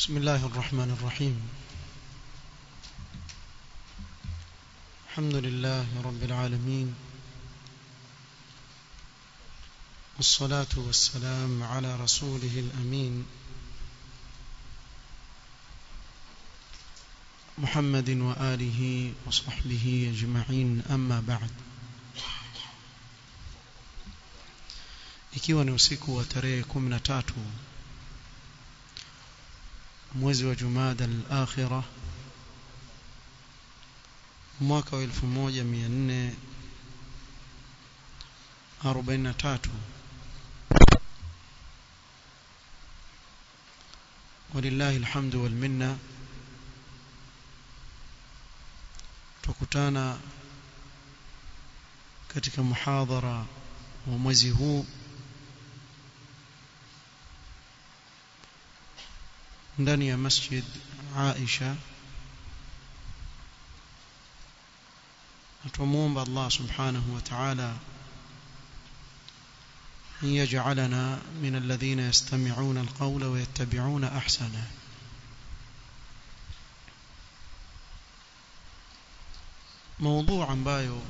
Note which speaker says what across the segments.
Speaker 1: بسم الله الرحمن الرحيم الحمد لله رب العالمين والصلاة والسلام على رسوله الأمين محمد وآله وصحبه أجمعين أما بعد ikiwa ni usiku wa tarehe 13 mwezi wa Jumada al-Akhirah mwaka wa 1443 ولله الحمد والمنه tukutana katika muhadhara wa mwezi huu ndani ya masjid Aisha natumuomba Allah subhanahu wa ta'ala أن يجعلنا من الذين يستمعون القول ويتبعون أحسنه موضوع ambayo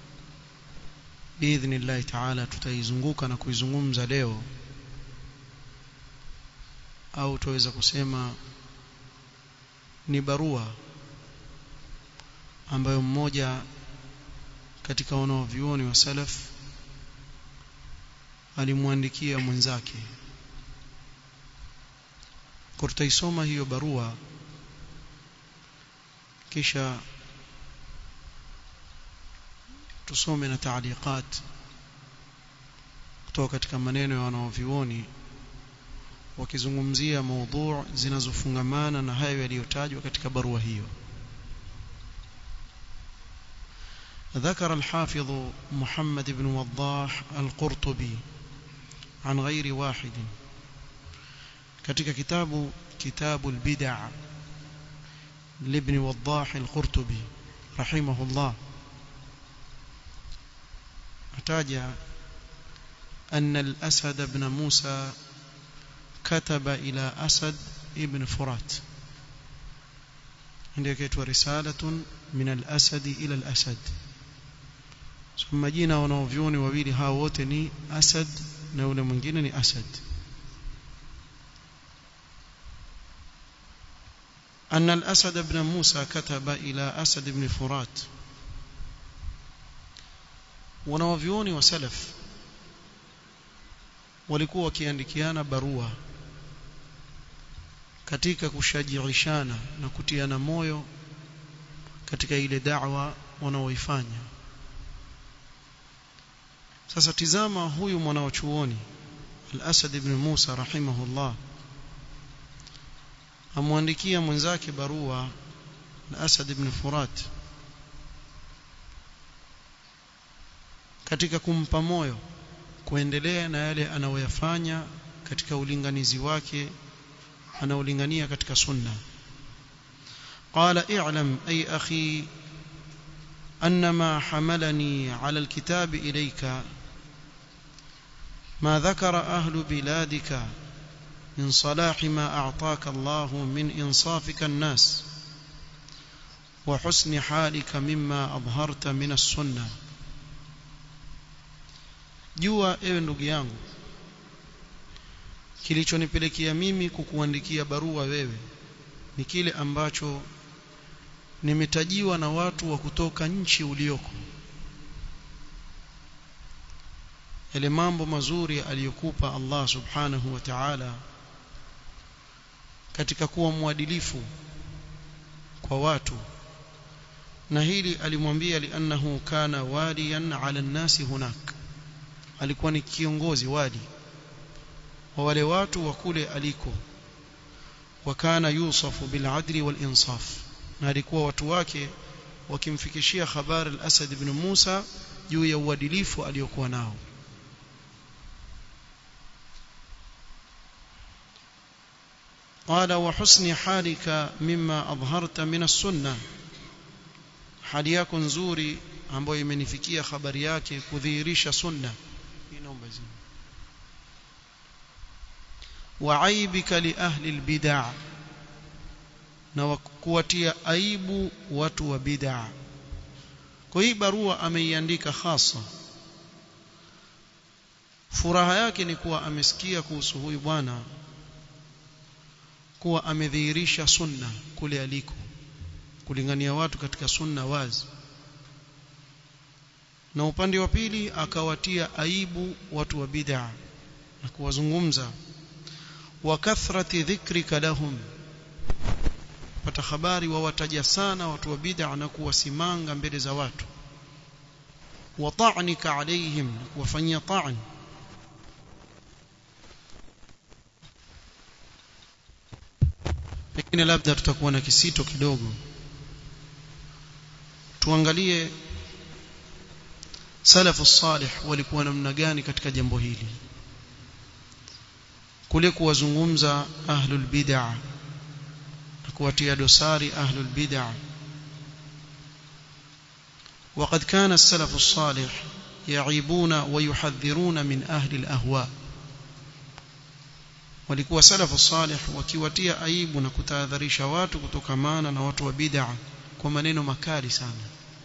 Speaker 1: باذن الله تعالى tutaizunguka na kuizungumza leo au tuweza kusema ni barua ambayo mmoja katika wanaovyuoni wa salaf alimwandikia mwenzake kwa tutaisoma hiyo barua kisha tusome na taaliqat kutoka katika maneno ya wanaovyuoni wakizungumzia maudhu zinazofungamana na hayo yaliyotajwa katika barua hiyo ذكر الحافظ محمد بن وضاح القرطبي عن غير واحد katika kitabu kitabu البدع لابن وضاح القرطبي رحمه الله احتاج أن الأسد بن موسى كتب إلى أسد ابن فرات عندك يتوى رسالة من الأسد إلى الأسد ثم جينا ونوفيوني وبيلي هاوتني أسد نولى من جينني أسد أن الأسد بن موسى كتب إلى أسد بن فرات wanawavyuoni wa salaf walikuwa wakiandikiana barua katika kushajiishana na kutiana moyo katika ile da'wa wanaoifanya sasa tizama huyu mwanachuoni al-Asad ibn Musa rahimahullah amwandikia mwenzake barua al-Asad ibn Furat katika kumpa moyo kuendelea na yale anayoyafanya katika ulinganizi wake anaolingania katika sunna qala i'lam ay akhi أن ما حملني على الكتاب إليك ما ذكر أهل بلادك من صلاح ما أعطاك الله من إنصافك الناس وحسن حالك مما أظهرت من السنة jua ewe ndugu yangu kilichonipelekea mimi kukuandikia barua wewe ni kile ambacho nimetajiwa na watu wa kutoka nchi ulioko yale mambo mazuri aliyokupa Allah subhanahu wa ta'ala katika kuwa mwadilifu kwa watu na hili alimwambia liannahu kana waliyan ala nasi hunak alikuwa ni kiongozi wadi wa wale watu wa kule aliko wakana yusafu bil adli wal insaf na alikuwa watu wake wakimfikishia habari al-Asad ibn Musa juu ya uadilifu aliyokuwa nao قال وحسن حالك مما أظهرت من السنة hali yako nzuri ambayo imenifikia habari yake kudhihirisha sunna inaomba zini wa aibika li ahli albid'a na kuwatia aibu watu wa bid'a kwa hii barua ameiandika hasa furaha yake ni kuwa amesikia kuhusu huyu bwana kuwa amedhihirisha sunna kule aliko kulingania watu katika sunna wazi na upande wa pili akawatia aibu watu wa bid'a na kuwazungumza wa kathrati dhikrika lahum pata habari wawataja sana watu wa bid'a na kuwasimanga mbele za watu wa ta'nika alaihim kuwafanyia ta'n pengine labda tutakuwa na kisito kidogo tuangalie salafu salih walikuwa namna gani katika jambo hili kule kuwazungumza ahlul bid'ah na kuwatia dosari ahlul bid'ah وقد كان السلف الصالح يعيبون ويحذرون من أهل الأهواء walikuwa salafu salih wakiwatia aibu na kutahadharisha watu kutokamana na watu wa bid'a kwa maneno makali sana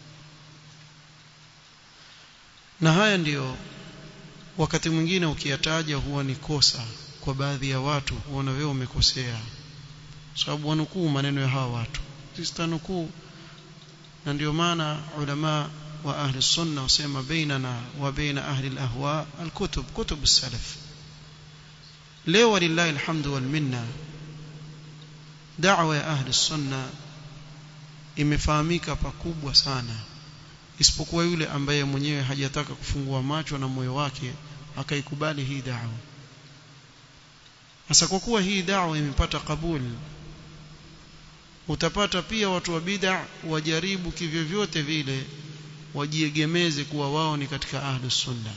Speaker 1: na haya ndiyo wakati mwingine ukiyataja huwa ni kosa kwa baadhi ya watu huona wewe umekosea sababu wanukuu maneno ya hawa watu sisi tanukuu na ndio maana ulama wa ahli sunna wasema bainana wa baina ahli alahwa alkutub kutub as-salaf leo walillahi alhamdu wal minna da'wa ya ahli sunna imefahamika pakubwa sana isipokuwa yule ambaye mwenyewe hajataka kufungua macho na moyo wake akaikubali hii da'wa sasa kwa kuwa hii da'wa imepata kabuli utapata pia watu wa bid'a wajaribu kivyovyote vile wajiegemeze kuwa wao ni katika ahlus sunna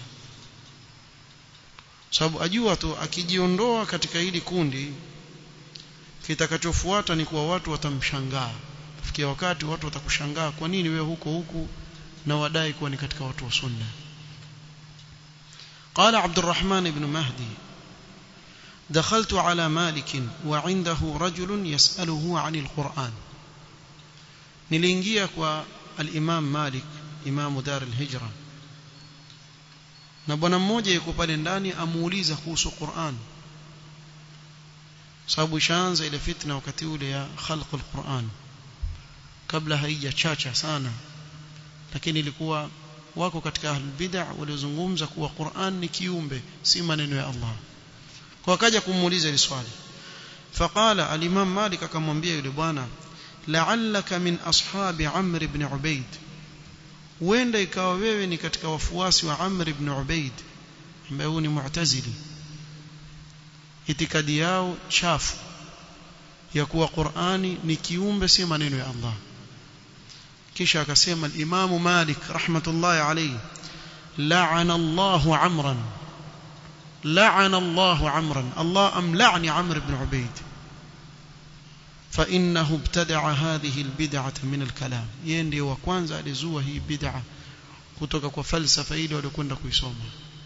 Speaker 1: sababu ajua tu akijiondoa katika hili kundi kitakachofuata ni kuwa watu watamshangaa kufikia wakati watu watakushangaa kwa nini wewe huko huku na wadai kuwa ni katika watu wa sunna قال عبد الرحمن بن مهدي دخلت على مالك وعنده رجل يسأله عن القرآن نلينجيا kwa الإمام مالك إمام دار الهجرة na bwana mmoja yuko pale ndani amuuliza kuhusu Qur'an sababu ishaanza ile fitna wakati ule ya khalq al-Qur'an kabla haijachacha sana lakini ilikuwa wako katika ahlul bid'ah waliozungumza kuwa Qur'an ni kiumbe si maneno ya Allah kwa akaja kumuuliza ile swali faqala al-imam malik akamwambia yule bwana la'allaka min ashabi amr ibn ubayd huenda ikawa wewe ni katika wafuasi wa amr ibn ubayd ambaye huyu ni mu'tazili itikadi yao chafu ya kuwa Qur'ani ni kiumbe si maneno ya Allah kisha akasema al-Imam Malik rahmatullahi alayhi la'ana Allahu Amran la'ana Allahu Amran Allah amla'ni Amr ibn Ubayd فإنه ابتدع هذه البدعة من الكلام يندي وكwanza alizua hii bid'a kutoka kwa falsafa ile waliokwenda kuisoma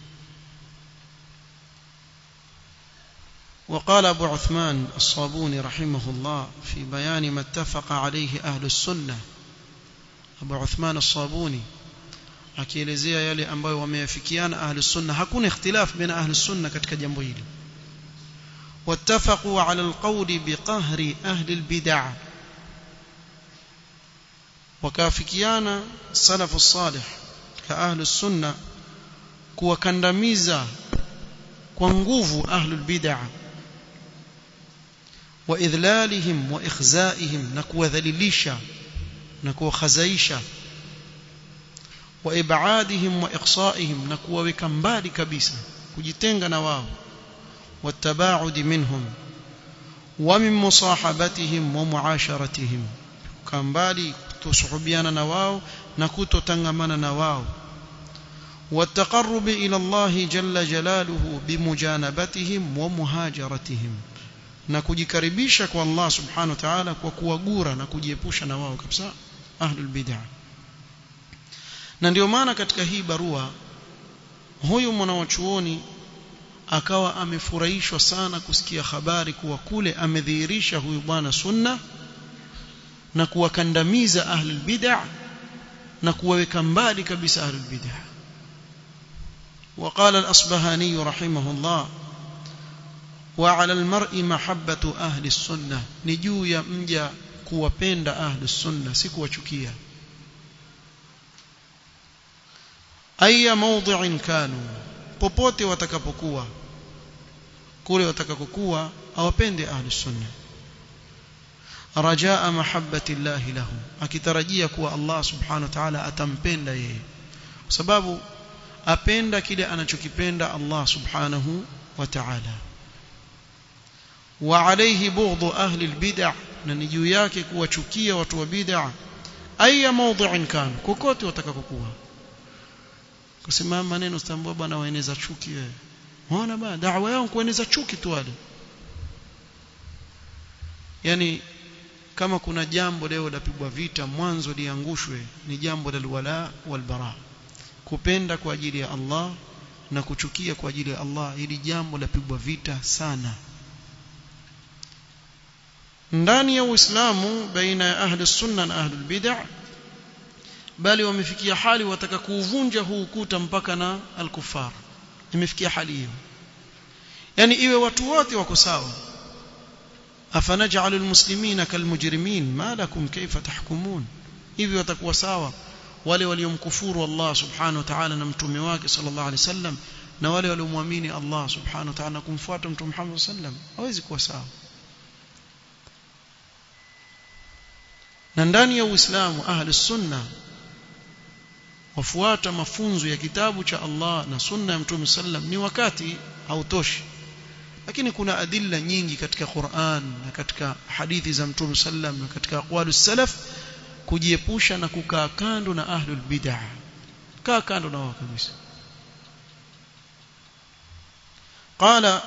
Speaker 1: وقال أبو عثمان الصابوني رحمه الله في بيان ما اتفق عليه أهل السنة Abu Uthman as-Sabuni akielezea yale ambayo wameyafikiana ahli sunna hakuna ikhtilaf baina ahli sunna katika jambo hili wattafaqu ala alqawli biqahri ahli albid'ah wakafikiana salafu salih ka ahli sunna kuwakandamiza kwa nguvu ahli albid'ah wa idhlalihim wa ikhzaihim na kuwadhalilisha na kuwakhazaisha wa ibadihim wa iqsaihim na kuwaweka mbali kabisa kujitenga na wao watabaud minhum wa min musahabatihim wa muasharatihim kambali kutosuhubiana na wao na kutotangamana na wao والتقرب إلى الله جل جلاله بمجانبتهم ومهاجرتهم na kujikaribisha kwa Allah subhanahu wa ta'ala kwa kuwagura na kujiepusha na wao kabisa ahlul bid'ah na ndio maana katika hii barua huyu mwanawachuoni akawa amefurahishwa sana kusikia habari kuwa kule amedhihirisha huyu bwana sunna na kuwakandamiza ahlul bid'ah na kuwaweka mbali kabisa ahlul bid'ah وقال الأصبهاني رحمه الله وعلى المرء محبة أهل السنة نجو يا مجا kuwapenda ahli sunna si kuwachukia aya mawdhi'in kanu popote watakapokuwa kule watakapokuwa awapende ahli sunna rajaa mahabbati llahi lahu akitarajia kuwa Allah subhanahu wa ta'ala atampenda yeye kwa sababu apenda kile anachokipenda Allah subhanahu wa ta'ala wa alayhi bughdhu ahli albid'ah na ni juu yake kuwachukia watu wa bid'ah aya mawdhi'in kan kokote watakapokuwa kusimama maneno stambua bwana waeneza chuki wewe unaona bwana da'wa yao kueneza chuki tu wale yani kama kuna jambo leo lapigwa vita mwanzo liangushwe ni jambo la wala wal bara kupenda kwa ajili ya Allah na kuchukia kwa ajili ya Allah ili jambo lapigwa vita sana ndani ya Uislamu baina ya ahli sunna na ahli bid'ah bali wamefikia hali wataka kuuvunja huu ukuta mpaka na al-kuffar imefikia hali hiyo yani iwe watu wote wako sawa afanaj'alu al-muslimina kalmujrimin ma lakum kayfa tahkumun hivi watakuwa sawa wale waliomkufuru Allah subhanahu wa ta'ala na mtume wake sallallahu alaihi wasallam na wale waliomwamini Allah subhanahu wa ta'ala na kumfuata mtume Muhammad sallam hawezi kuwa sawa na ndani ya Uislamu ahli sunna wafuata mafunzo ya kitabu cha Allah na sunna ya mtume sallam ni wakati hautoshi lakini kuna adilla nyingi katika Qur'an na katika hadithi za mtume sallam na katika aqwalus salaf kujiepusha na kukaa kando na ahlul bid'ah kaa kando na wao kabisa qala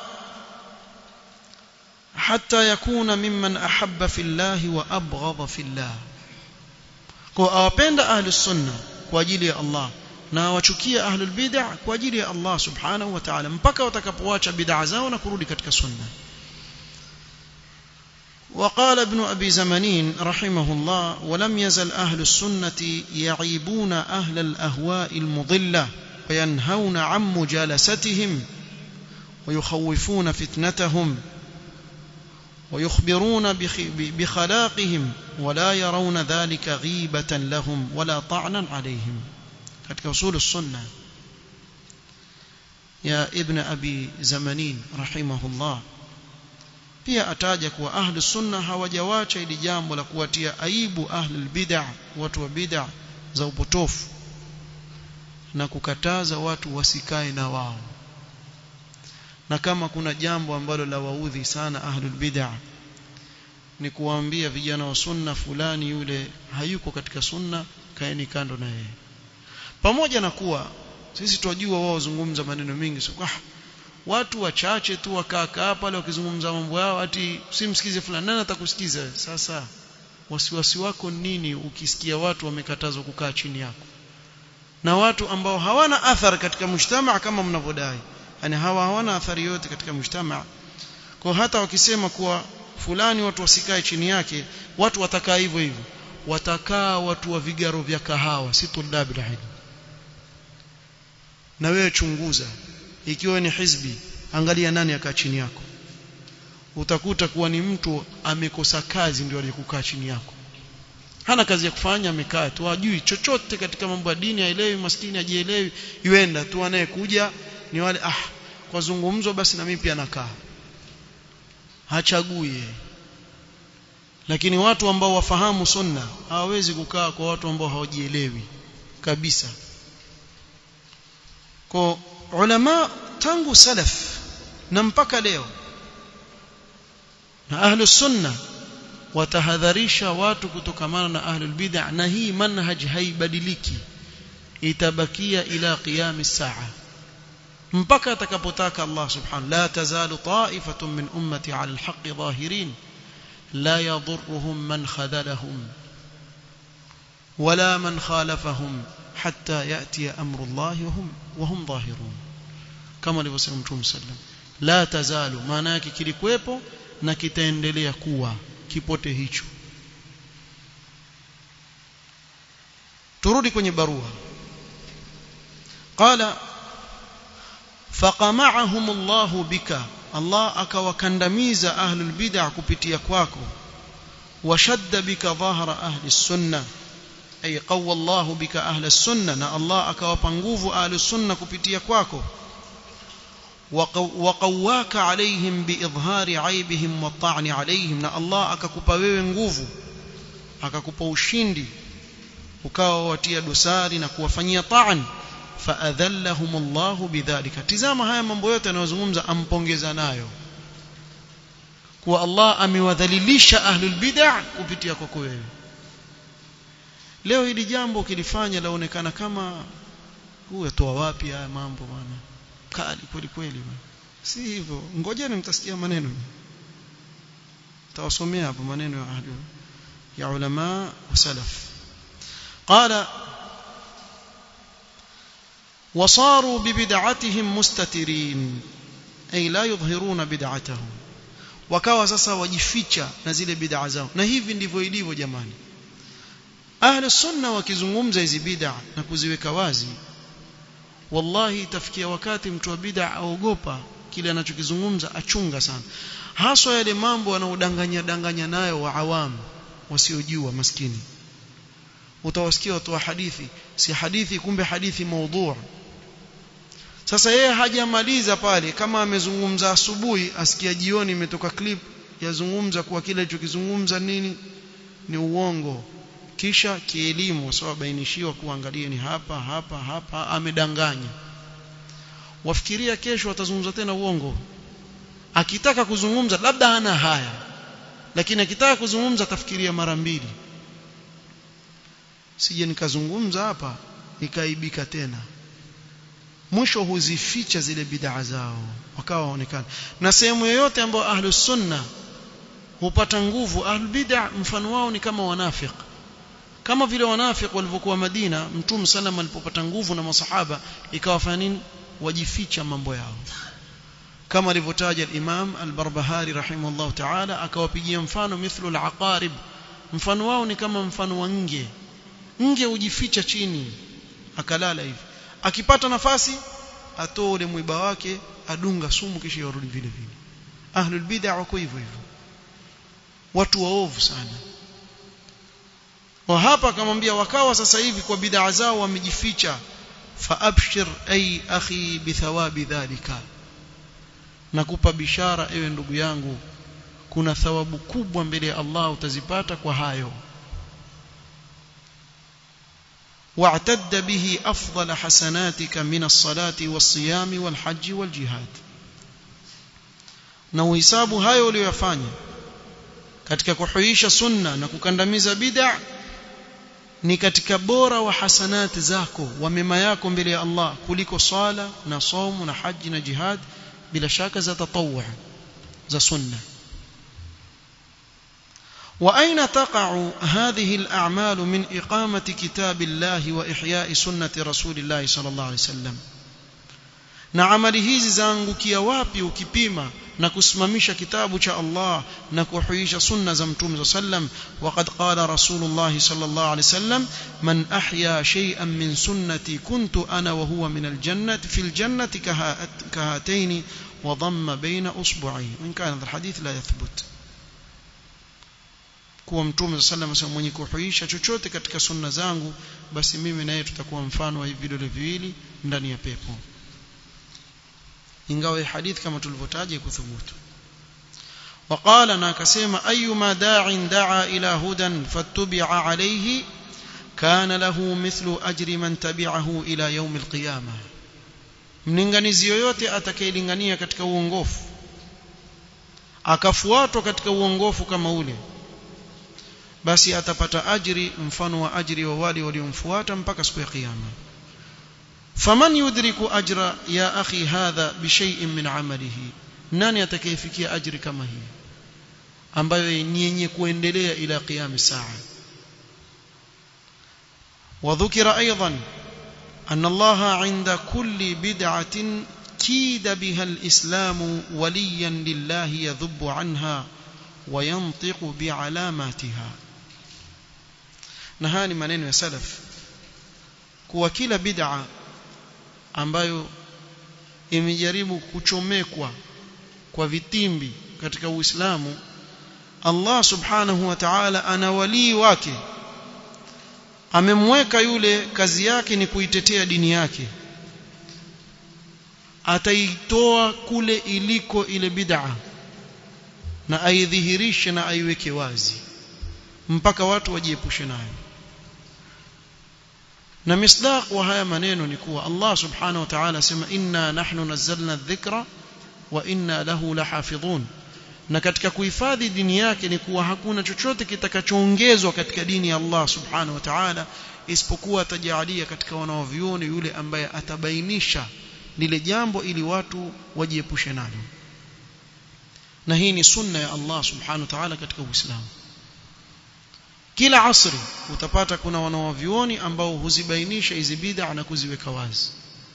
Speaker 1: حتى يكون ممن أحب في الله وأبغض في الله kwa awapenda ahlus sunna kwa ajili ya Allah na wachukia ahlul bid'ah kwa ajili ya Allah subhanahu wa ta'ala mpaka watakapoacha bid'ah zao na kurudi katika sunna وقال ابن أبي زمنين رحمه الله ولم يزل أهل السنة يعيبون أهل الأهواء المضلة وينهون عن مجالستهم ويخوفون فتنتهم ويخبرون بخلاقهم ولا يرون ذلك غيبة لهم ولا طعنا عليهم katika usul السنة يا ابن أبي زمنين رحمه الله pia ataja kuwa ahli sunna hawajawacha ili jambo la kuwatia aibu ahli bid'ah watu wa bid'ah za upotofu na kukataza watu wasikae na wao na kama kuna jambo ambalo la waudhi sana ahlul bid'ah ni kuwaambia vijana wa sunna fulani yule hayuko katika sunna kaeni kando na yeye pamoja na kuwa sisi twajua wao zungumza maneno mengi so, ah, watu wachache tu wakakaa pale wakizungumza mambo yao ati simsikize fulani nani atakusikiza sasa wasiwasi wako nini ukisikia watu wamekatazwa kukaa chini yako na watu ambao hawana athari katika mujtamaa kama mnavyodai yani hawa hawana athari yote katika mujtamaa kwa hata wakisema kuwa fulani watu wasikae chini yake watu watakaa hivyo hivyo watakaa watu wa vigaro vya kahawa si tulabi ilmu na wewe chunguza ikiwa ni hizbi angalia nani akaa chini yako utakuta kuwa ni mtu amekosa kazi ndio aliyekukaa chini yako hana kazi ya kufanya amekaa tu hajui chochote katika mambo ya dini haelewi maskini hajielewi yuenda tu anayekuja ni wale ah kwa zungumzo basi na mimi pia nakaa hachagui lakini watu ambao wafahamu sunna hawawezi kukaa kwa watu ambao hawajielewi kabisa kwa ulama tangu salaf na mpaka leo na ahlus sunna watahadharisha watu kutokamana na ahlul bid'ah na hii manhaj haibadiliki itabakia ila qiyam saa mpaka atakapotaka Allah subhanahu la tazalu ta'ifatun min ummati 'ala al-haqqi zahirin la yadhurruhum man khadalahum wala man khalafahum hatta yati amru Allah wa hum wa hum zahirun kama alivyosema Mtume sallam la tazalu maana yake kilikuwepo na kitaendelea kuwa kipote hicho turudi kwenye barua qala faqama'ahum Allah bika Allah akawakandamiza ahlul bid'ah kupitia kwako washadda bika dhahra ahli sunna ay qawwa Allah bika ahli sunna na Allah akawapa nguvu ahli sunna kupitia kwako وقواك عليهم بإظهار عيبهم والطعن عليهم na Allah akakupa wewe nguvu akakupa ushindi ukawa watia dosari na kuwafanyia ta'an faadhallahum Allah bidhalika tizama haya mambo yote anayozungumza ampongeza nayo kuwa Allah amewadhalilisha ahlul bid'ah kupitia kwako wewe leo hili jambo ukilifanya laonekana kama huyu atoa wapi haya mambo bwana kali kweli kweli si hivyo ngojeni mtasikia maneno tawasomea hapo maneno ya ahli ya ulama wa salaf qala وصاروا ببدعتهم مستترين أي لا يظهرون بدعتهم wakawa sasa wajificha na zile bid'a zao na hivi ndivyo ilivyo jamani ahli sunna wakizungumza hizi bid'a na kuziweka wazi wallahi itafikia wakati mtu wa bid'a aogopa kile anachokizungumza achunga sana haswa yale mambo wanaodanganya danganya nayo wa awamu wasiojua maskini utawasikia watu wa hadithi si hadithi kumbe hadithi maudhu sasa yeye hajamaliza pale kama amezungumza asubuhi asikia jioni imetoka clip yazungumza kuwa kile alichokizungumza nini ni uongo kisha kielimu sawa bainishiwa kuangalia ni hapa hapa hapa amedanganya wafikiria kesho atazungumza tena uongo akitaka kuzungumza labda hana haya lakini akitaka kuzungumza atafikiria mara mbili sije nikazungumza hapa nikaibika tena mwisho huzificha zile bid'a zao wakawa waonekana na sehemu yoyote ambayo ahlus sunna hupata nguvu ahlul bid'a mfano wao ni kama wanafiki kama vile wanafiki walivyokuwa Madina mtume sallam alipopata nguvu na masahaba ikawafanya nini wajificha mambo yao kama alivyotaja al-Imam al-Barbahari rahimahullah ta'ala akawapigia mfano mithlu al-aqarib mfano wao ni kama mfano wa nge nge hujificha chini akalala hivi akipata nafasi atoe ule mwiba wake adunga sumu kisha yarudi vile vile ahlul bid'ah wako hivyo hivyo watu waovu sana wa hapa akamwambia wakawa sasa hivi kwa bid'a zao wamejificha faabshir ay akhi bithawabi dhalika nakupa bishara ewe ndugu yangu kuna thawabu kubwa mbele ya Allah utazipata kwa hayo واعتد به أفضل حسناتك من الصلاة والصيام والحج والجهاد na uhisabu hayo uliyofanya katika kuhuisha sunna na kukandamiza bid'a ni katika bora wa hasanati zako wa mema yako mbele ya Allah kuliko sala na somu na haji na jihad bila shaka za tatawwu za sunna وأين تقع هذه الأعمال من إقامة كتاب الله وإحياء سنة رسول الله صلى الله عليه وسلم na amali hizi zaangukia wapi ukipima na kusimamisha kitabu cha Allah na kuhuisha sunna za mtume sallam waqad qala rasulullah sallallahu alayhi wasallam man ahya shay'an min sunnati kuntu ana wa huwa min aljannati fil jannati kahatayn wa dhamma bayna usbu'ayhi in kana alhadith la yathbut kuwa mtume sallam asema mwenye kuhuisha chochote katika sunna zangu basi mimi naye tutakuwa mfano wa hivi vidole viwili ndani ya pepo ingawa hadith kama tulivyotaja kuthubutu وقال na akasema ayuma da'in da'a ila hudan fattabi'a alayhi kana lahu mithlu ajri man tabi'ahu ila yawm alqiyamah mlinganizi yoyote atakayelingania katika uongofu akafuatwa katika uongofu kama ule basi atapata ajri mfano wa ajri wa wale waliomfuata mpaka siku ya kiyama faman yudriku ajra ya akhi hadha bishay'in min amalihi nani atakayefikia ajri kama hii ambayo ni yenye kuendelea ila qiyam saa وذكر أيضا أن الله عند كل بدعة كيد بها الإسلام وليا لله يذب عنها وينطق بعلاماتها نهاني منين يا سلف kuwa kila bid'a ambayo imejaribu kuchomekwa kwa vitimbi katika Uislamu Allah subhanahu wa ta'ala ana walii wake amemweka yule kazi yake ni kuitetea dini yake ataitoa kule iliko ile bid'a na aidhihirishe na aiweke wazi mpaka watu wajiepushe nayo na misdaq wa haya maneno ni kuwa Allah subhanahu wa ta'ala sema inna nahnu nazzalna adh-dhikra wa inna lahu lahafidhun na katika kuhifadhi dini yake ni kuwa hakuna chochote kitakachoongezwa katika dini ya Allah subhanahu wa ta'ala isipokuwa atajalia katika wanaovioni yule ambaye atabainisha lile jambo ili watu wajiepushe nalo na hii ni sunna ya Allah subhanahu wa ta'ala katika Uislamu kila asri utapata kuna wanaovioni ambao huzibainisha hizi bid'a na kuziweka wazi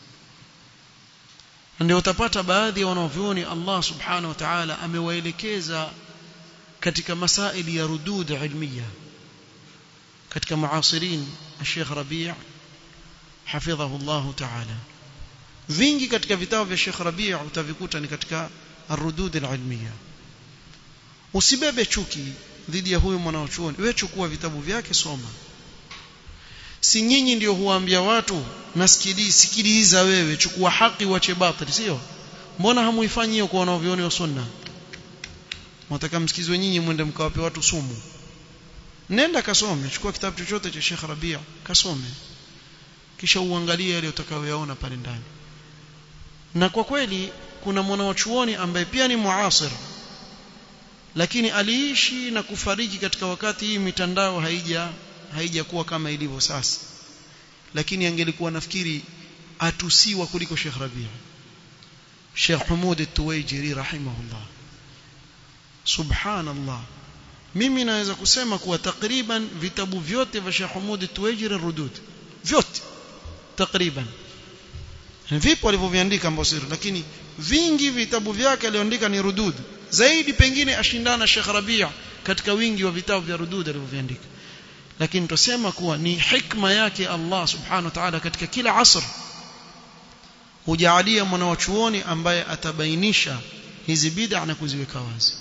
Speaker 1: ndio utapata baadhi ya wanaovioni Allah subhanahu wa ta'ala amewaelekeza katika masaili ya rudud ilmiya katika muasirin Sheikh Rabi' hafidhahu Allah ta'ala vingi katika vitabu vya Sheikh Rabi' utavikuta ni katika arudud alilmiya usibebe chuki dhidi ya huyu mwanachuoni wewe chukua vitabu vyake soma si nyinyi ndio huambia watu nasikiliza sikiliza wewe chukua haki wache batili sio mbona hamuifanyi hiyo kwa wanaovioni wa sunna mtaka msikizwe nyinyi mwende mkawape watu sumu nenda kasome chukua kitabu chochote cha Sheikh Rabia kasome kisha uangalie yale utakayoyaona pale ndani na kwa kweli kuna mwanachuoni ambaye pia ni muasir lakini aliishi na kufariki katika wakati hii mitandao haija haijakuwa kama ilivyo sasa lakini angelikuwa nafikiri atusiwa kuliko Sheikh Rabia Sheikh Humud At-Tuwaijiri rahimahullah subhanallah mimi naweza kusema kuwa takriban vitabu vyote vya Sheikh Humud At-Tuwaijiri rudud vyote takriban vipo alivyoviandika ambosiri lakini vingi vitabu vyake aliandika ni rudud zaidi pengine ashindana Sheikh Rabia katika wingi wa vitabu vya rudud alivyoviandika lakini tusema kuwa ni hikma yake Allah subhanahu wa ta'ala katika kila asr hujaalia mwanachuoni ambaye atabainisha hizi bid'a na kuziweka wazi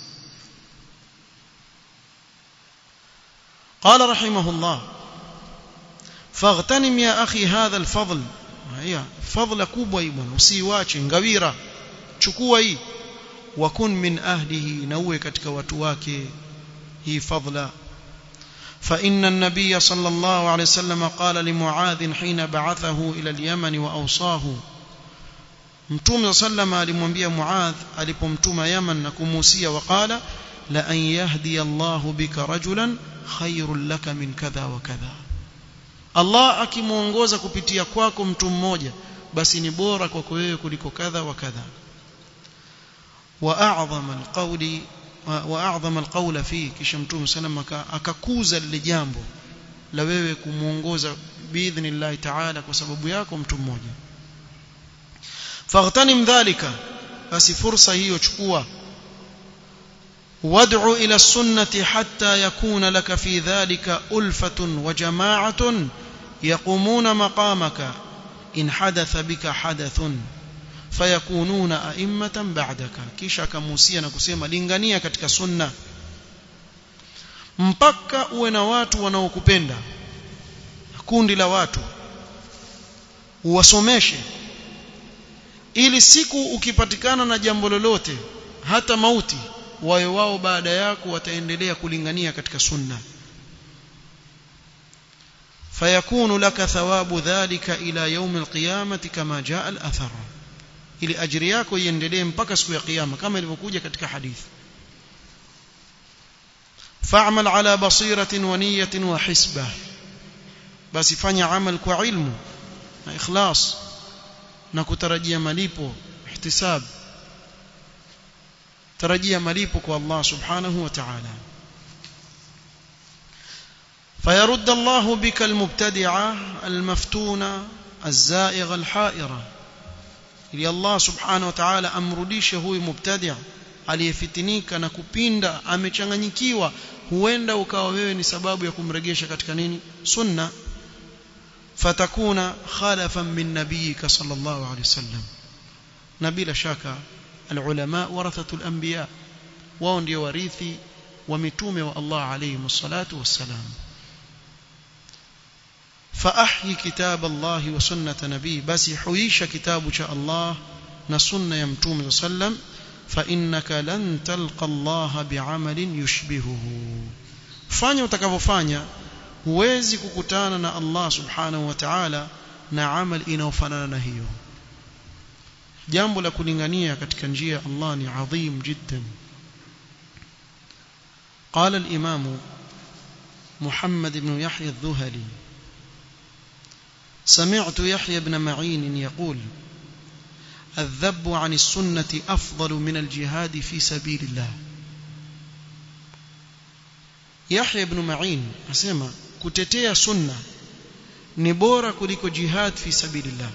Speaker 1: قال رحمه الله فاغتنم يا أخي هذا الفضل هي فضل كبوة بwana usiwache ngawira chukua hii wakun min ahlihi na uwe katika watu wake hii fadla فإن النبي صلى الله عليه وسلم قال لمعاذ حين بعثه إلى اليمن وأوصاه متوم صلى الله عليه alimwambia Muadh alipomtuma Yaman na kumuhusia waqala la an yahdi Allah bika rajulan khairul laka min kadha wa kadha Allah akimuongoza kupitia kwako mtu mmoja basi ni bora kwako wewe kuliko kadha wa kadha wa a'zama alqawli واعظم القول فيه kisha mtume sallam akakuza lile jambo la wewe kumuongoza biidhnillah ta'ala kwa sababu yako mtu mmoja faghtanim dhalika basi fursa hiyo chukua wad'u ila sunnati hatta yakuna laka fi dhalika ulfatun wa jama'atun yaqumuna maqamaka in hadatha bika hadathun fayakununa a'immatan ba'daka kisha akamuhusia na kusema lingania katika sunna mpaka uwe na watu wanaokupenda kundi la watu uwasomeshe ili siku ukipatikana na jambo lolote hata mauti wawe wao baada yako wataendelea kulingania katika sunna fayakunu laka thawabu dhalika ila yaum alqiyamati kama jaa al-athar ili ajiri yako iendelee mpaka siku ya kiyama kama ilivyokuja katika hadithi fa'mal ala basiratin wa niyatin wa hisba basi fanya amal kwa ilmu na ikhlas na kutarajia malipo ihtisab tarajia malipo kwa Allah subhanahu wa ta'ala فيرد الله بك المبتدعة المفتونة الزائغة الحائرة ili Allah subhanahu wa ta'ala amrudishe huyu mubtadi' aliyefitinika na kupinda amechanganyikiwa huenda ukawa wewe ni sababu ya kumregesha katika nini sunna fatakuna khalafan min nabiyika sallallahu alayhi wasallam na bila shaka alulama warathatul anbiya wao ndio warithi wa mitume wa Allah alayhi salatu wassalam فأحيي كتاب الله وسنة نبي بس حييش كتاب شاء الله نسنة يمتوم صلى الله عليه وسلم فإنك لن تلقى الله بعمل يشبهه fanya utakavyofanya huwezi kukutana na Allah subhanahu wa ta'ala na amal inayofanana na hiyo jambo la kulingania katika njia ya Allah ni adhim jiddan قال الإمام محمد بن يحيى الذهلي سمعت يحيى بن معين يقول الذب عن السنة أفضل من الجهاد في سبيل الله يحيى بن معين أسمى كتتيا سنة نبورة كلك جهاد في سبيل الله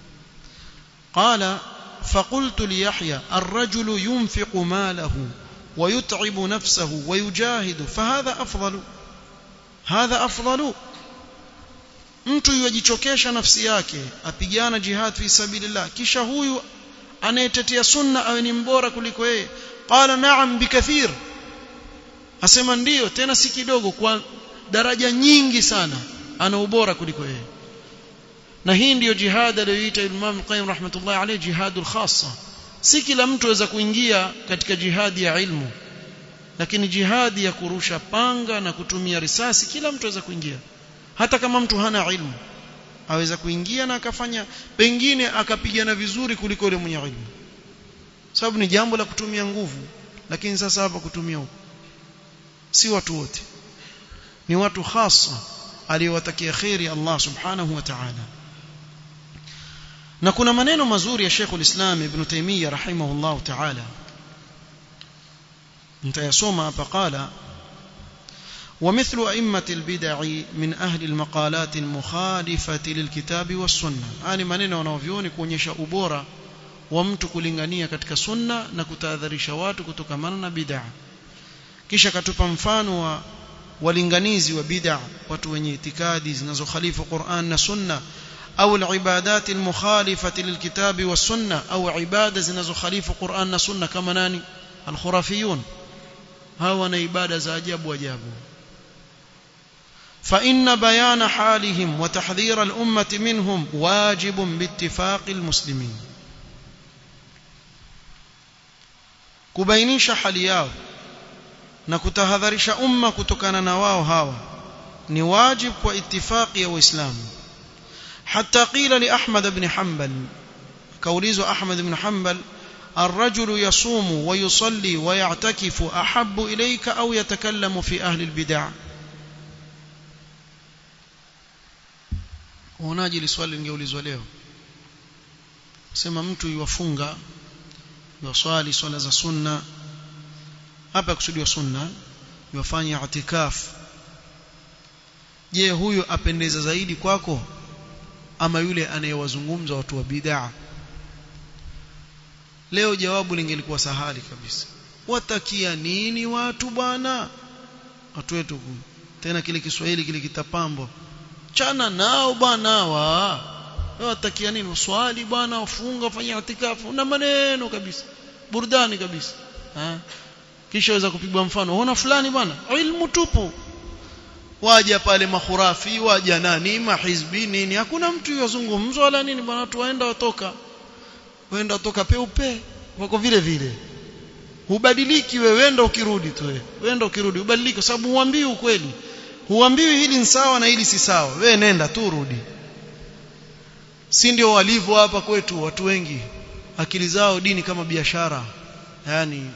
Speaker 1: قال فقلت ليحيى الرجل ينفق ماله ويتعب نفسه ويجاهد فهذا أفضل هذا أفضل mtu yajichokesha nafsi yake apigana jihad fi sabilillah kisha huyu anayetetea sunna awe ni mbora kuliko yeye qala na'am bikathir asema ndiyo tena si kidogo kwa daraja nyingi sana ana ubora kuliko yeye na hii ndiyo jihad aliyoita Imam Qayyim rahmatullahi alayhi jihadul khassa si kila mtu aweza kuingia katika jihadi ya ilmu lakini jihadi ya kurusha panga na kutumia risasi kila mtu aweza kuingia hata kama mtu hana ilmu aweza kuingia na akafanya pengine akapigana vizuri kuliko yule mwenye ilmu sababu ni jambo la kutumia nguvu lakini sasa hapa kutumia huko si watu wote ni watu hasa aliyowatakia khairi Allah subhanahu wa ta'ala na kuna maneno mazuri ya Sheikh ulislam Ibn Taymiyyah rahimahullah ta'ala nitayasoma hapa qala ومثل أئمة البدع من أهل المقالات المخالفة للكتاب والسنة يعني maneno wanaovioni kuonyesha ubora wa mtu kulingania katika sunna na kutahadharisha watu kutokamana na bid'a kisha katupa mfano wa walinganizi wa bid'a watu wenye itikadi zinazokhalifu Qur'an na sunna au al-ibadat al-mukhalifati lilkitabi was-sunna au ibada zinazokhalifu Qur'an na sunna kama nani al-khurafiyun hawa na ibada za ajabu ajabu فإن بيان حالهم وتحذير الأمة منهم واجب باتفاق المسلمين kubainisha hali yao na kutahadharisha umma kutokana na wao hawa ni wajib kwa itifaki ya waislamu حتى قيل لأحمد بن حنبل كوليز أحمد بن حنبل الرجل يصوم ويصلي ويعتكف أحب إليك أو يتكلم في أهل البدع uonaje ile swali lingeulizwa leo sema mtu yuwafunga yuwaswali swala za sunna hapa kusudiwa sunna yuwafanya itikaf je huyu apendeza zaidi kwako ama yule anayewazungumza watu wa bid'a leo jawabu lingelikuwa sahali kabisa watakia nini watu bwana watu wetu tena kile Kiswahili kile kitapambo chana nao bwana wa watakia nini swali bwana ufunga fanya itikafu na maneno kabisa burudani kabisa ha? kisha waweza kupigwa mfano unaona fulani bwana ilmu tupu waja pale mahurafi waja nani mahizbi nini hakuna mtu yozungumzwa wala nini bwana watu waenda watoka waenda watoka peupe wako vile vile hubadiliki wewe wenda ukirudi tu wewe wenda ukirudi ubadiliki kwa sababu huambii ukweli huambiwi hili ni sawa na hili si sawa wewe nenda tu rudi si ndio walivyo hapa kwetu watu wengi akili zao dini kama biashara yani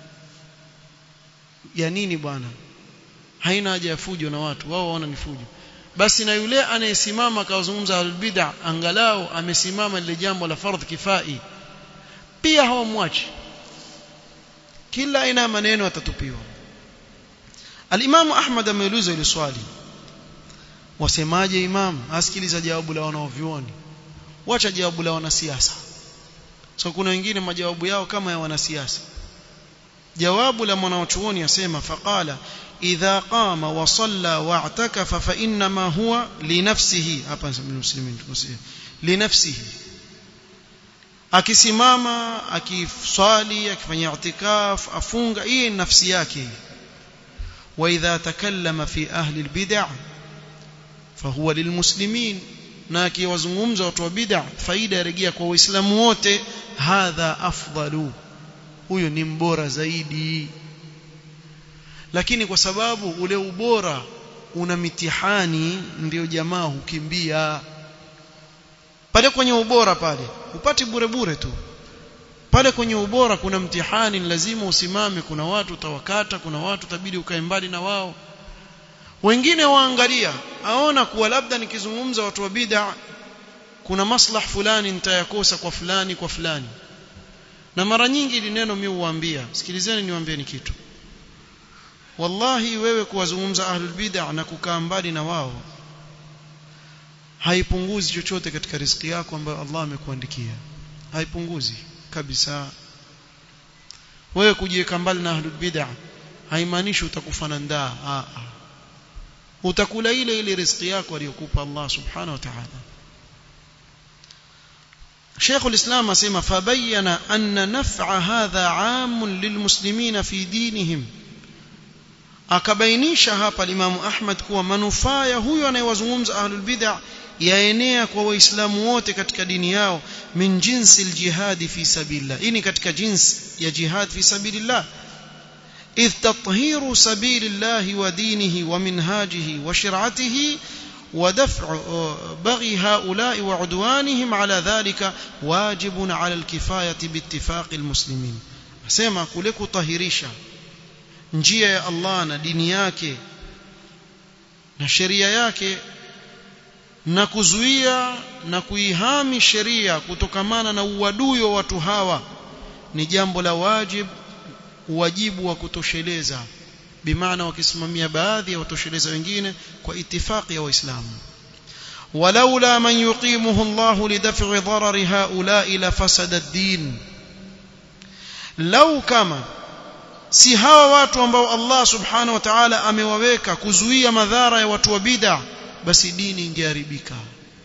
Speaker 1: ya nini bwana haina haja ya fujo na watu wao waona ni fujo basi na yule anayesimama akawazungumza albid'a angalau amesimama lile jambo la fardh kifai pia hawamwachi kila aina ya maneno atatupiwa Al-Imam Ahmad ameuliza ile swali wasemaje imam asikiliza jawabu la wanaovioni wacha jawabu la wanasiasa so kuna wengine majawabu yao kama ya wanasiasa jawabu la mwanachuoni asema faqala idha qama wa salla wa i'takafa fa inma huwa li nafsihi hapa nasema muslimin tukosie li nafsihi akisimama akiswali akifanya i'tikaf afunga hii ni nafsi yake wa idha takallama fi ahli albid'ah fahuwa lilmuslimin na akiwazungumza watu wa bid'ah faida yarejea kwa waislamu wote hadha afdalu huyo ni mbora zaidi lakini kwa sababu ule ubora una mitihani ndio jamaa hukimbia pale kwenye ubora pale upati bure bure tu pale kwenye ubora kuna mtihani lazima usimame kuna watu utawakata kuna watu tabidi ukae mbali na wao wengine waangalia aona kuwa labda nikizungumza watu wa bid'a kuna maslah fulani nitayakosa kwa fulani kwa fulani na mara nyingi ili neno mimi huambia sikilizeni niwaambie ni kitu wallahi wewe kuwazungumza ahlul bid'a na kukaa mbali na wao haipunguzi chochote katika riziki yako ambayo Allah amekuandikia haipunguzi kabisa wewe kujiweka mbali na ahlul bid'a haimaanishi utakufa na ndaa a utakula ile ile riziki yako aliyokupa Allah subhanahu wa ta'ala شيخ الإسلام أسمى فبين أن نفع هذا عام للمسلمين في دينهم akabainisha hapa Imamu Ahmad kuwa manufaa ya huyo anayewazungumza ahlul bid'ah yaenea kwa waislamu wote katika dini yao min jinsi aljihad fi sabilillah hii ni katika jinsi ya jihad fi sabilillah idh tathiru sabilillah wa dinihi wa minhajihi wa shir'atihi ودفع بغي هؤلاء وعدوانهم على ذلك واجب على الكفاية باتفاق المسلمين سيما كلكو طهيريشا njia ya Allah na dini yake na sheria yake na kuzuia na kuihami sheria kutokamana na uadui wa watu hawa ni jambo la wajib wajibu wa kutosheleza bimaana wakisimamia baadhi ya watosheleza wengine kwa itifaki ya waislamu ولولا من يقيمه الله لدفع ضرر هؤلاء لفسد الدين لو كما si hawa watu ambao Allah subhanahu wa ta'ala amewaweka kuzuia madhara ya watu wa bid'a basi dini ingeharibika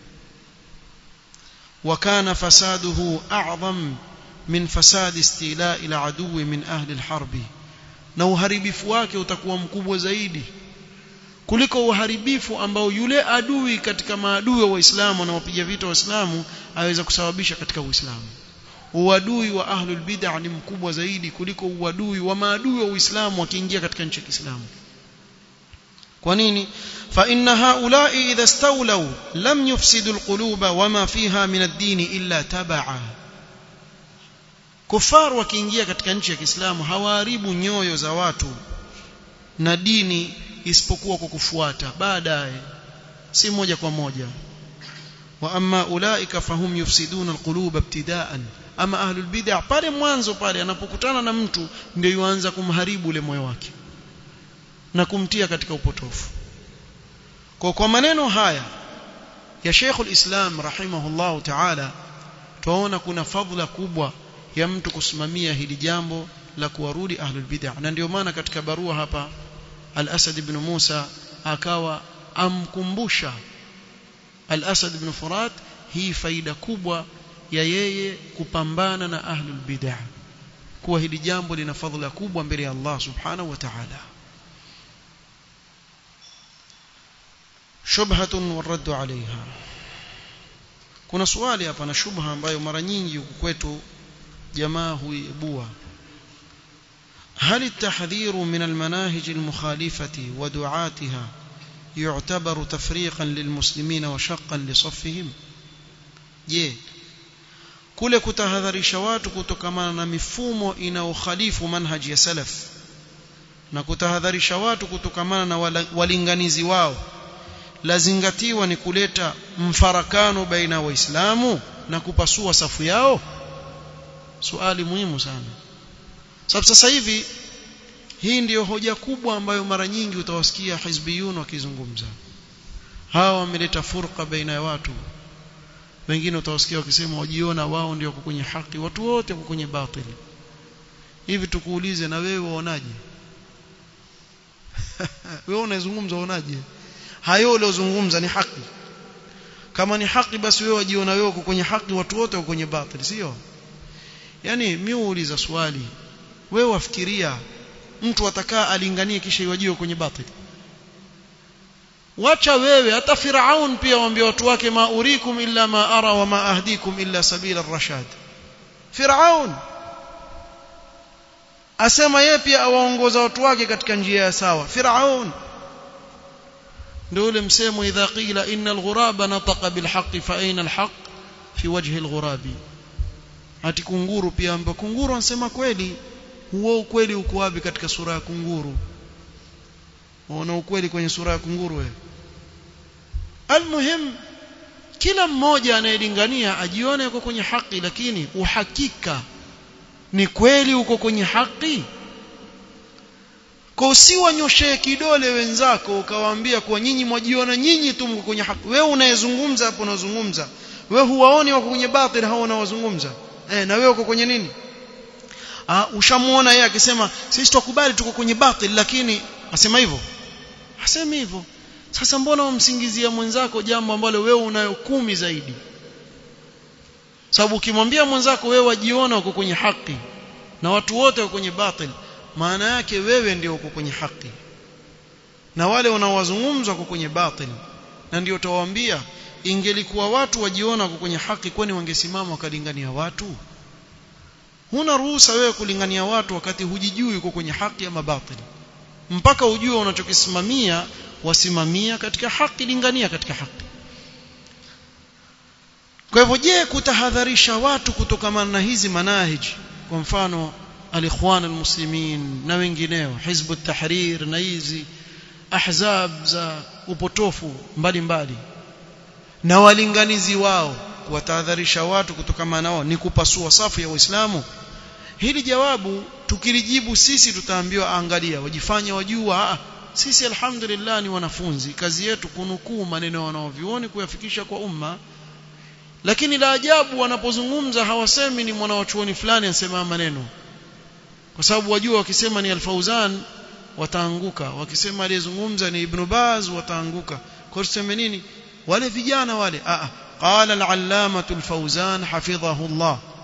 Speaker 1: وكان فساده أعظم من فساد استيلاء العدو من أهل الحرب na uharibifu wake utakuwa mkubwa zaidi kuliko uharibifu ambao yule adui katika maadui wa Waislamu anawapiga vita Waislamu aweza kusababisha katika Uislamu uadui wa ahlul bid'ah ni mkubwa zaidi kuliko uadui wa maadui wa Uislamu wakiingia katika nchi ya Kiislamu kwa nini fa inna haula'i idha stawlaw lam yufsidu alquluba wama fiha min ad-din illa tabaa kufar wakiingia katika nchi ya Kiislamu hawaharibu nyoyo za watu na dini isipokuwa kwa kufuata baadaye si moja kwa moja wa amma ulaika fahum yufsiduna alquluba ibtidaan ama ahlul bid'ah pale mwanzo pale anapokutana na mtu ndio yuanza kumharibu ule moyo wake na kumtia katika upotofu kwa kwa maneno haya ya Sheikh al-Islam rahimahullah ta'ala tuona kuna fadhila kubwa ya mtu kusimamia hili jambo la kuwarudi ahlul bid'ah na ndio maana katika barua hapa al-Asad ibn Musa akawa amkumbusha al-Asad ibn Furat hii faida kubwa ya yeye kupambana na ahlul bid'ah kuwa hili jambo lina fadhila kubwa mbele ya Allah subhanahu wa ta'ala shubhatun waraddu alaiha kuna swali hapa na shubha ambayo mara nyingi huku kwetu jamaa huibua هل التحذير من المناهج المخالفة ودعاتها يعتبر تفريقا للمسلمين وشقا لصفهم je kule kutahadharisha watu kutokamana na mifumo inayokhalifu manhaji ya salaf na kutahadharisha watu kutokamana na walinganizi wao lazingatiwa ni kuleta mfarakano baina waislamu na kupasua safu yao swali muhimu sana sababu sasa hivi hii ndiyo hoja kubwa ambayo mara nyingi utawasikia hizbiyun wakizungumza hawa wameleta furqa baina ya watu wengine utawasikia wakisema wajiona wao ndio wako kwenye haki watu wote wako kwenye batili hivi tukuulize na wewe waonaje wewe unazungumza unaje hayo uliozungumza ni haki kama ni haki basi wewe wajiona wewe uko kwenye haki watu wote wako kwenye batili sio yani mimi uuliza swali wewe wafikiria mtu atakaa alinganie kisha iwajiwe kwenye batili wacha wewe hata Firaun pia waambia watu wake ma urikum illa ma ara wa ma ahdikum illa sabila ar-rashad Firaun asema yeye pia awaongoza watu wake katika njia ya sawa Firaun ndio ule msemo idha qila inna al-ghuraba nataqa bil haqq fa aina al-haqq fi wajhi al-ghurabi ati kunguru pia ambapo kunguru anasema kweli huo ukweli uko wapi katika sura ya kunguru unaona ukweli kwenye sura ya kunguru wewe almuhim kila mmoja anayelingania ajione yuko kwenye haki lakini uhakika ni kweli uko kwenye haki kwa usiwanyoshee kidole wenzako ukawaambia kuwa nyinyi mwajiona nyinyi tu mko kwenye haki wewe unayezungumza hapo unazungumza wewe huwaoni wako kwenye batil hao wanawazungumza eh na wewe uko kwenye nini ah ushamuona yeye akisema sisi tukubali tuko kwenye batil lakini asema hivyo asemi hivyo sasa mbona umsingizia mwenzako jambo ambalo wewe unayo kumi zaidi sababu ukimwambia mwenzako wewe wajiona uko kwenye haki na watu wote wako kwenye batil maana yake wewe ndio uko kwenye haki na wale wanaowazungumza wako kwenye batil na ndio utawaambia ingelikuwa watu wajiona wako kwenye haki kwani wangesimama wakalingania watu huna ruhusa wewe kulingania watu wakati hujijui uko kwenye haki ama batil mpaka ujue unachokisimamia wasimamia katika haki lingania katika haki kwa hivyo je kutahadharisha watu kutokamana na hizi manahiji kwa mfano alikhwan almuslimin na wengineo hizbu tahrir na hizi ahzab za upotofu mbalimbali na walinganizi wao kuwatahadharisha watu kutokamana nao ni kupasua safu ya Uislamu hili jawabu tukilijibu sisi tutaambiwa angalia wajifanya wajua ah, sisi alhamdulillah ni wanafunzi kazi yetu kunukuu maneno wanaovioni kuyafikisha kwa umma lakini la ajabu wanapozungumza hawasemi ni mwanawachuoni fulani anasema maneno kwa sababu wajua wakisema ni al-Fauzan wataanguka wakisema aliyezungumza ni Ibn Baz wataanguka kwa tuseme nini wale vijana wale a qala al-allamatu al-Fauzan hafidhahu Allah